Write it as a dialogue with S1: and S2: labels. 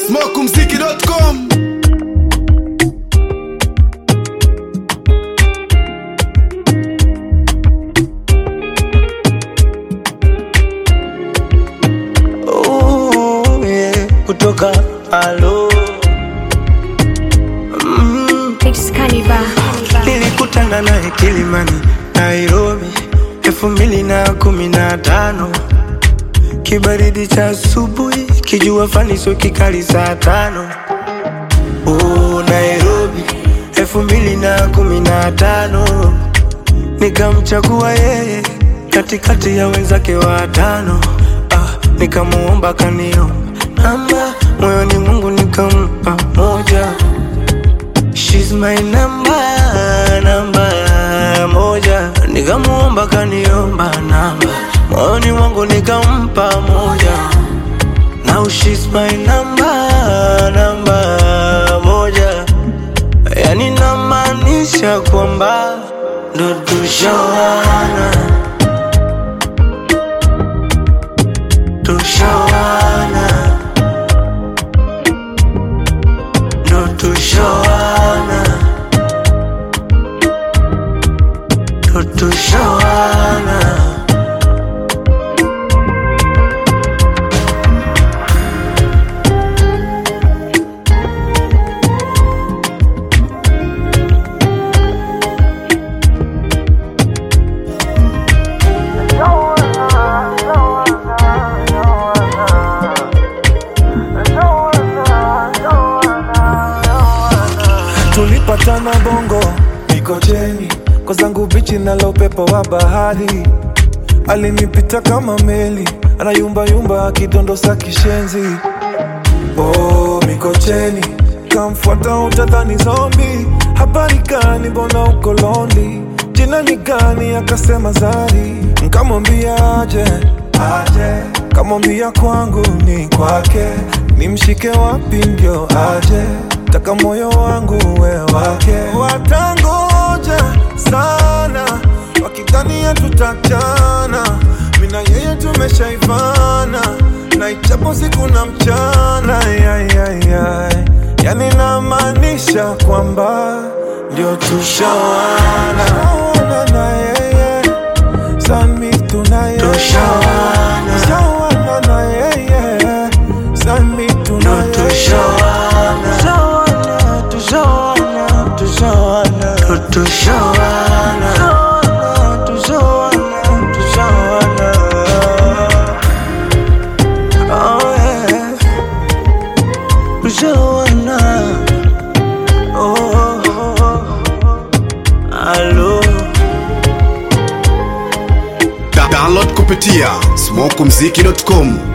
S1: smokumziki.com
S2: Oh, yeah, kutoka alo mm,
S3: It's Cannibal.
S2: nilikutana naye Kilimani, Nairobi elfu mbili na kumi na tano kibaridi cha asubuhi, kijua fani sio kikali saa tano oh, Nairobi elfu mbili na kumi na tano nikamchagua yeye katikati ya wenzake watano ah, nikamuomba kaniomba namba moyoni Mungu nikampa moja She's my number, namba moja nikamuomba kaniomba namba moyoni mwangu nikampa moja Now she's my number, namba moja yani namaanisha kwamba ndo tushawana tushawana ndo tushawana ndo tushawana
S4: tulipatana bongo mikocheni kwa zangu bichi nalo upepo wa bahari alinipita kama meli anayumbayumba akidondosa kishenzi oh, mikocheni kamfuata utadhani zombi habari gani mbona uko londi jina ni gani akasema zari nkamwambia aje aje kamwambia kwangu ni kwake nimshike wapi ndio aje taka moyo wangu we wake watangoja sana wakidhania tutachana mina yeye tumeshaivana na ichapo siku na mchana yayayay yani namaanisha kwamba ndio tushawana Tushawana na yeye sami tunaye
S2: Tushawana.
S4: Tushawana na yeye sami
S2: ndo
S4: tunaye
S2: tushawana tushawana tushawana tushawana ndo tushawana tushawana tushawana oh yeah tushawana oh, oh, oh. Alo
S1: Da- download kupitia smokumziki.com